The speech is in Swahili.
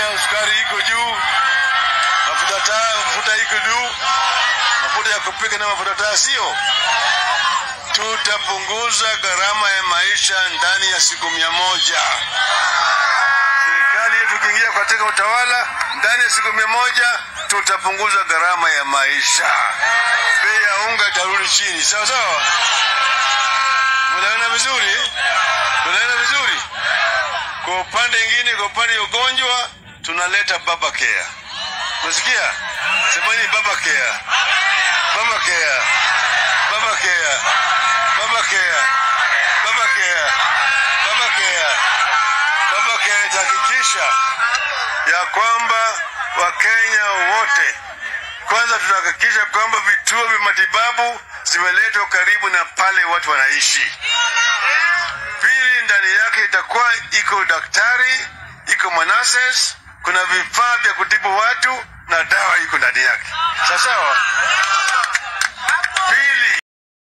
Kenya sukari iko juu, mafuta taa, mafuta iko juu, mafuta ya kupika na mafuta taa sio. Tutapunguza gharama ya maisha ndani ya siku mia moja. Serikali yetu ikiingia katika utawala, ndani ya siku mia moja tutapunguza gharama ya maisha, bei ya unga itarudi chini, sawa sawa. Mnaona vizuri? Mnaona vizuri? Kwa upande mwingine, kwa upande wa ugonjwa tunaleta baba care. Unasikia? Semeni baba care. Baba care. Baba care. Baba care. Baba care. Baba care. Baba care itahakikisha ya kwamba Wakenya wote kwanza, tutahakikisha kwamba vituo vya matibabu zimeletwa karibu na pale watu wanaishi. Pili, ndani yake itakuwa iko daktari, iko manases, kuna vifaa vya kutibu watu na dawa iko ndani yake. Sawa sawa.